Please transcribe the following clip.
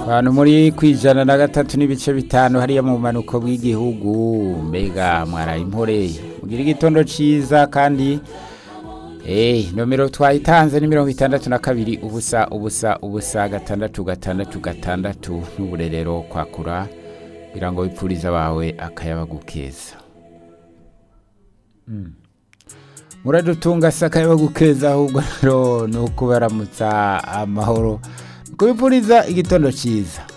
abantu muri kwijana na gatatu n'ibice bitanu hariya mu bumanuko bw'igihugu mbega mwaraye imporeye mugira igitondo ciza kandi Eh, nomero twayitanze ni mirongo itandatu na kabiri ubusa ubusa ubusa gatandatu gatandatu gatandatu n'uburerero kwakura kugira ngo wipfurize abawe akayabagu keza Mm. muradutunga se akayabagu keza ahubwo rero ni ukubaramutsa amahoro kubipfuriza igitondo cyiza